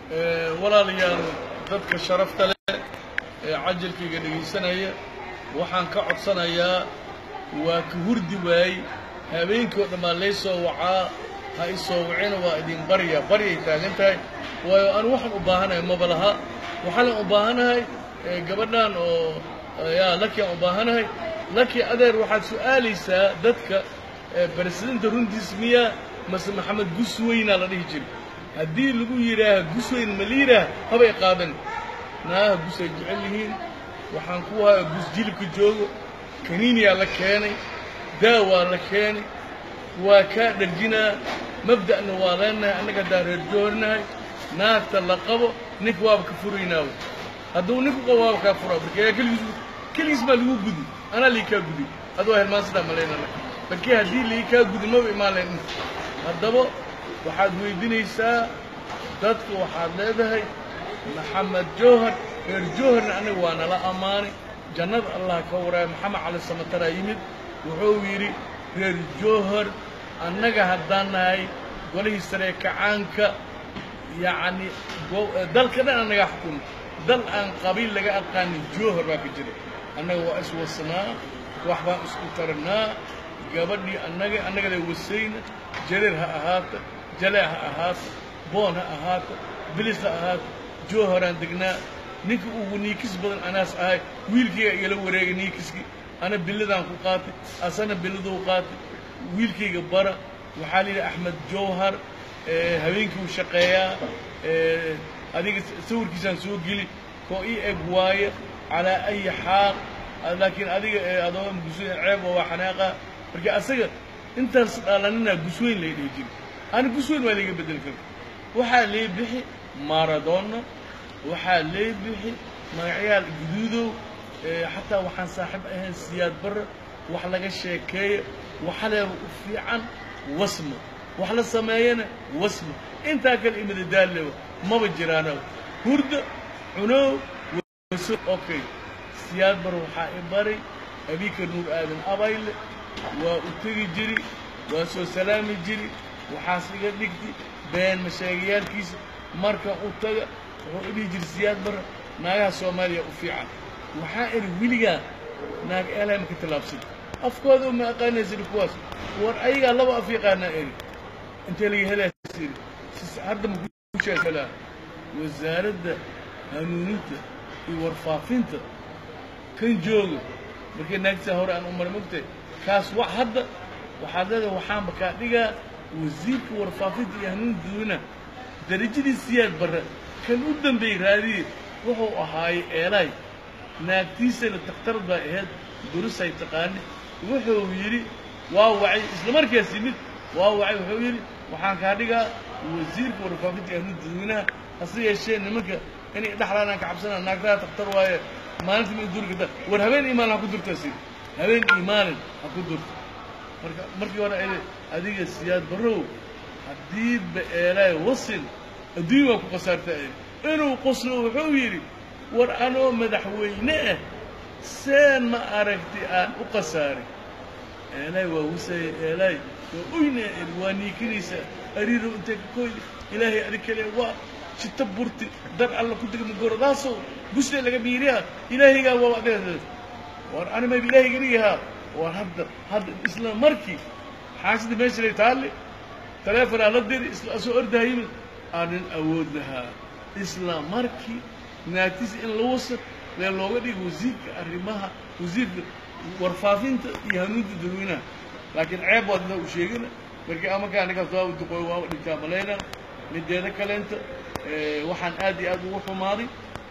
walaalayaal dadka sharafta leh ee cajilkayga dhegaysanaya waxaan ka codsanayaa waa ka hurdi waayey habeenkii oo dhammaan lay soo wacaa ha i soo wacina waa idin barya baryay taagan tahay waayo anu waxaan u baahanahay maba laha waxaanan u baahanahay gabadhan oo yaa lakiaan u baahanahay laki adeer waxaad su'aalaysaa dadka presidenta runtiis miyaa mase maxamed gusweynaa la dhihi jiray haddii lagu yidhaaha gusweyn ma la yidhaah habay qaadan naaha gus ay jecel yihiin waxaan ku haya gus jilibka joogo kaniiniyaa la keenay daawaa la keenay waa kaa dharjinaa mabda'na waa leenahay annaga haddaan reer joornahay naagta la qabo ninka waaba ka furaynaawo hadduu ninku qabo waaba kaa furaa marka keligiis keligiis baa lagu gudi anaa lii kaa gudi adoo helmaansadaa malaynana markii haddii lii kaa gudi maba imaan layn haddaba waxaad weydiinaysaa dadka waxaad leedahay maxamed jowhar reer jowharna aniga waa nala ammaanay jannada allah ka waraaya maxamed cali samataraa yimid wuxuu yidhi reer jowhar annaga haddaan nahay golihii saree kacaanka yacni dalka dhan annagaa xukunno dal aan qabiil laga aqaanin jowhar baa ka jira annaga waa iswasnaa wax baan isku tarnaa gabadhii annaga annagale wasayna jareer ha ahaata jalee ha ahaata boon ha ahaata bilis ha ahaata jowharaan degnaa ninka ugu niikis badan anaas ahay wiilkayga igala wareegay niikiskii ana billadaan ku qaatay asana billaduu qaatay wiilkayga bara waxaa la yidhi axmed jowhar habeenkii uu shaqeeyaa adiga sawirkiisaan soo geli koo ii eg waaye calaa ayi xaal laakiin adiga adoo gusweyn ceeb oo waa xanaaqa marka asaga intaas dhaalanina gusweyn lay dhihi jiri ani gusweyn waa layga bedeli kara waxaa lee bixi maradona waxaa lee bixi magacyaal guduudow xataa waxaan saaxiib ahayn siyaad barre wax laga sheekeeya waxaleeba u fiican wasmo wax la sameeyana wasmo intaa kale imadadaallewa maba jiraano hurda cunow waso okay siyaad barre waxaa i baray abika nuur aadan abayle waa u tegi jiri waa soo salaami jiri waxaas iga dhigti been masheegayaalkiisa markan u taga wuxuu idhihi jiri siyaad barre naagaha soomaaliya u fiican waxaa idhi weligaa naag eelahay maka tallaabsan afkooda uma aqaanaysa kuwaas war ayagaa laba af yaqaanaa eri intee laga helaas iri hadda maku sheekalaa wasaaradda hanuuninta iyo warfaafinta kan jooga markay naagtisaa hore aan u mara mogtahay kaas wa hadda waxaad leedahay waxaanba kaa dhigaa wasiirka warfaafinta iyo hanuuninta dadweynaha darajadii siyaad barre kan u dambeeyey raadiye wuxuu ahaayey eelaay naagtiisana dakhtar baa ahayd durisay taqaani wuxuu yidhi waa wacay isla markaas yimid waa wacay wuxuu yidhi waxaan kaa dhigaa wasiirka warfaafinta iyo hanuuninta dadweynaha hase yeeshee nimanka inay dhexlaanaan ka cabsanaa naagtaha dakhtar waaye maalintii ma duri karta war habeen iyo maalin ha ku durtaas yidhi habeen iyo maalin ha ku durta marka markii hore ay adiga siyaad barrow haddii ba eelaay wasin adduunya waa ku khasaartaa inuu qoslo wuxuu yidhi war anoo madaxweyne ah seen ma aragti aan u khasaaray eelaay waa wasaya eelaay waa oyna waa niikinaysaa ariirow intee ka koyda ilaahay adig kale waa jita burti dar alla ku degma gorodaasow gusle laga biiriyaa ilaahaygaa waa adeer war animayba ilaahay geliyahaa war hadda hadda isla markii xaasida meesha lay taalle taleefonaa la diri isla soo ordaha yimid aanin awood lahaa isla markii naagtiisa in la wasa lee looga dhigo wasiirka arrimaha wasiirka warfaafinta iyo hanuunta dadweynaha laakiin ceeb waad inaa u sheegana markii amakaa ninkaas waa duqooy waa dhintaa malayna mideeda kaleenta waxaan aad iyo aad ugu xumaaday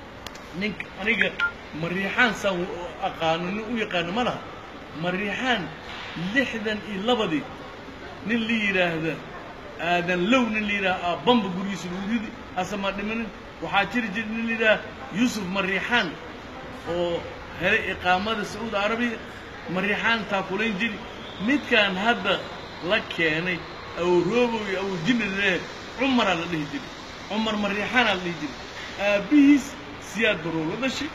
ninka aniga mariixaan saan aqaano nin u yaqaano ma laha mariixaan lixdan iyo labadii nin la yidhaahda aadan low nin la yidhaha aabamba gurigiisa lagu ridi asama dhimanin waxaa jiri jira nin la yidhaha yuusuf mariixaan oo helay iqaamada sacuudi arabiya mariixaan taakulayn jiri midkaan hadda la keenay awroobow iyo awjinale cumaraa la dhihi jiray cumar mariixaanaa la dhihi jiray aabbihiis siyaad barrow la dhashay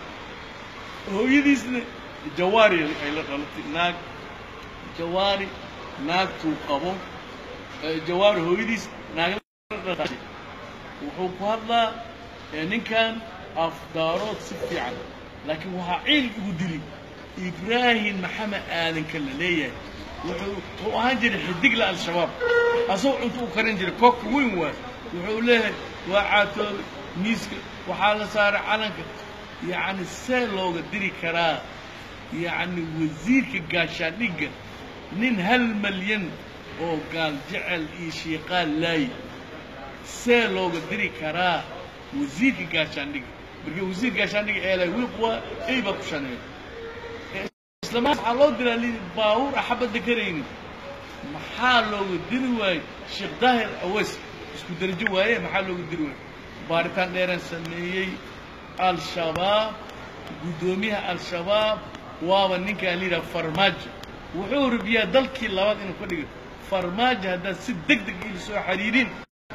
hooyadiisna jawaari ay la dhalatay naag jawaari naagtuu qabo jawaari hooyadiis naag wuxuu ku hadlaa ninkan afdaarood si fiican laakiin waxaa ciil igu dili ibraahim maxamed aadanka la leeyahay wuxuu wuxuu ahaan jiray xidigla al-shabaab asagoo cunto u karin jiray koobka weyn waay wuxuu leeyahay waa caatoobe miiska waxaa la saaray calanka yacni see looga diri karaa yacni wasiirka gaashaandhigga nin hal malyan oo gaal jecel iyo shiiqaal laay see looga diri karaa wasiirka gaashaandhigga marka wasiir gaashaandhigga eelay wiiq waa ey baa ku shaneeya islamaa waxaa loo diraa li baabuur axabadda karaynin maxaa looga diri waaye sheekh daahir aweys isku darajo waaye maxaa looga diri waaye baaritaan dheeraan sameeyey al-shabaab guddoomiyaha al-shabaab waaba ninkaan la yidhaha farmaajo wuxuu rabiyaa dalkii labaad inuu ka dhigo farmaajo haddaad si deg deg ili soo xariirin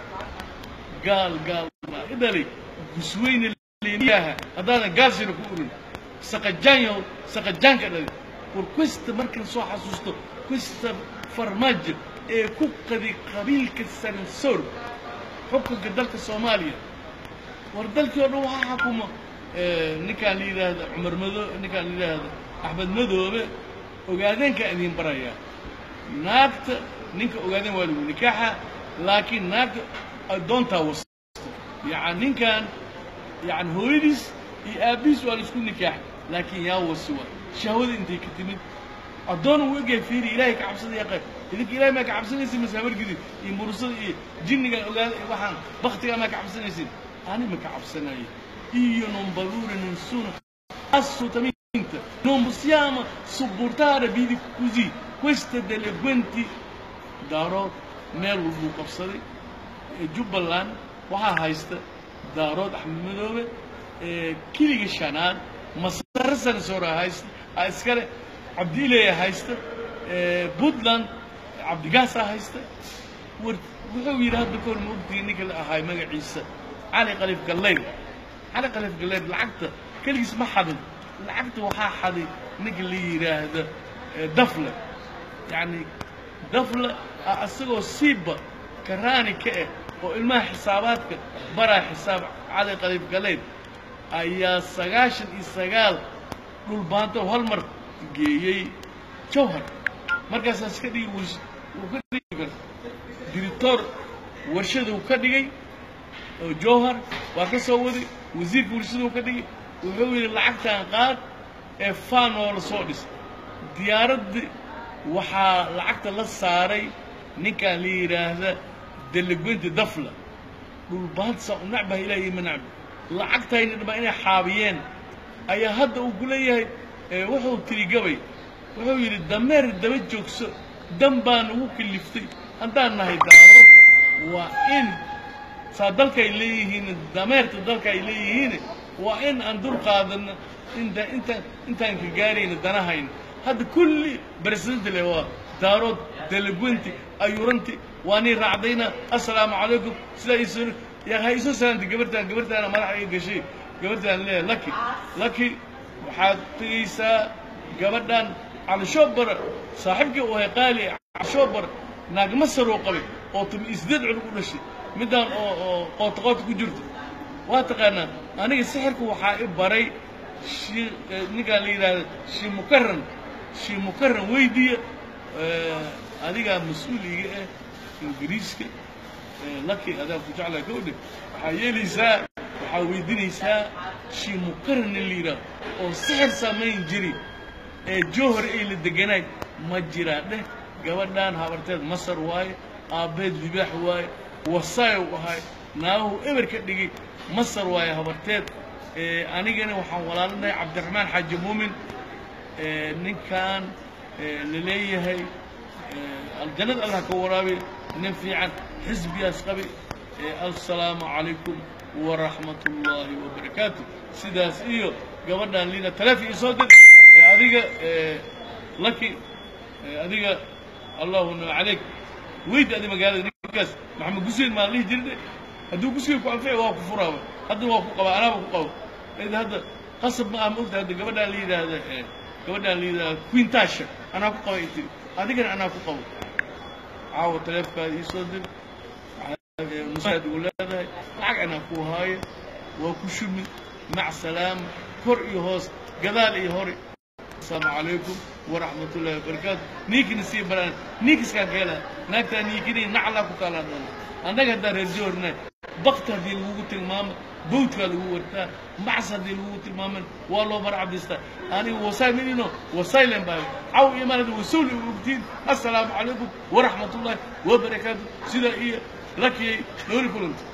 gaal gaal baa i dhalay gusweyne leeniyaha haddaadan gaalsina ku urin saqajaanyo saqajaanka dhalay war questa markaan soo xasuusto questa farmaajo ee ku qadi qabiilka sansoor xukunka dalka soomaaliya war dalkii oo dhan waxaa xakuma ninkaan la yidhaahda cumar mado ninkaan la yidhaahda axmed madoobe ogaadeenkaa idiin barayaa naagta ninka ogaadeen waa lagu nikaaxa laakiin naagta addoontaa wasta yani ninkan yani hooyadiis iyo aabbihiis waa la isku nikaax laakiin yaa wasi waa shahwada intay ka timid addoona wuu egyahay fiiri ilaahay ka cabsada yaa qayb idinka ilahay maa ka cabsanaysin mase habargidid iyo murusada iyo jinniga ogaada waxaan baktigaa maa ka cabsanaysin ani ma ka cabsanayo iyo non paura nessuno assolutamente non possiamo sopportare vidi così queste delinquenti daarood meel walbuu qabsaday jubbaland waxaa haysta daarood axmed madoobe kiliga shanaad masare sansoora haysta iskale cabdiileya haysta puntland cabdigaasaa haysta war wuxuu yidhi hadda kahor ma ogtihi ninka la ahaay magaciisa cali khaliif gallayr cali khaliif gallayr lacagta keligiis ma xadin lacagta waxaa xaday ninka la yidhaahda dafle yacni dafle isagoo siiba karaani ka ah oo ilmaha xisaabaadka baraa xisaab cali khaliif gallayr ayaa sagaashan iyo sagaal dhulbaanto hal mar geeyey jawhar markaasaa iska dhigi wuu ka dhigi diritoor warshaduu ka dhigay oo jawhar waa ka soo waday wasiirka warshaduu ka dhigay wuxuu yidhi lacagtaan qaad ee faan oo la soo dhis diyaaraddii waxaa lacagta la saaray ninkaan la yidhaahda delegwenti dafla dhulbaanta saa u nacbaha ilaahay ma nacbi lacagtayna dhamaa inay xaabiyeen ayaa hadda uu ku leeyahay wuxuu tiri gabay wuxuu yidhi dameer daba joogso dan baan ugu kaliftay haddaan nahay daaro waa in saa dalka ay leeyihiin dameerta dalka ay leeyihiin waa in aan dul qaadano inta inta intaan ka gaarayna danahayna hadda kulli president le waa daarood delegwenti ayuranti waa nii raacdayna assalaamu calaykum sidaa iisoo yaa ha iisoo salaantay gabartaan gabartaana madaxa iga gashay gabartaan leeyahay laki laki waxaad tegaysaa gabadhan calishoobar saaxiibkii u ahay qaali calishoobar naagma saroo qabay oo tumi isdeed culug u dhashay middaan oo oo qoota qoota ku jirto waa taqaanaa aniga sixirka waxaa i baray shii ninkaan la yidhaahda shii mukaran shii mukaran weydiiya adigaa mas-uul iga ah ingiriiska laki adaa ku jeclaa gawdhe waxaa yeelaysaa waxaa weydiinaysaa shii mukaran in la yidhaahdo oo sixir samayn jiri ee jowhar ay la deganaay ma jiraa dheh gabadhaan habarteed masar waaye aabbeed libaax waaye wasaay u ahay naaguhu eber ka dhigay masar waaye habarteed anigana waxaan walaalinahay cabdiraxmaan xaaji muumin ninkan la leeyahay aljannada allah ka waraabi nin fiican xisbigaas qabi assalaamu calaykum waraxmat ullaahi wabarakaatu sidaas iyo gabadhaan liina taleefon ii soo dir adiga laki adiga allahuna calayk weyd adi magaalada ninkaas maxamed guseyn maa lihi jirne hadduu guseyn ku anfici waa ku furaaba hadda waa ku qabaa anaaba ku qabo id hadda qasab ma ah ma ogta hadda gabadhaan la yidhaahda gabadhaan la yidhaahda quintasha anaa ku qaba tiri adigana anaa ku qabo caawa taleefkaada ii soo dir nusaad ugu leedahay lacag ina ku haayo waa ku shumi mac salaam kor iyo hoos gadaal iyo hore asalaamu calaykum waraxmat ullahi wabarakaatu ninkina sii baraan ninkiskaan ka helaa naagtaa ninkini naclaa ku kaalaa doona annaga haddaan reer joorna bakti haddii lagugu tilmaamo bawdkaa lagu wartaa macs haddii lagugu tilmaaman waa loo marcabdistaa aniga wasayminino wasaylen baa caw imaanada wasuul ogtiin assalaamu calaykum waraxmat ullahi wabarakaatu sidaa iyo lakiyay nooli kulanta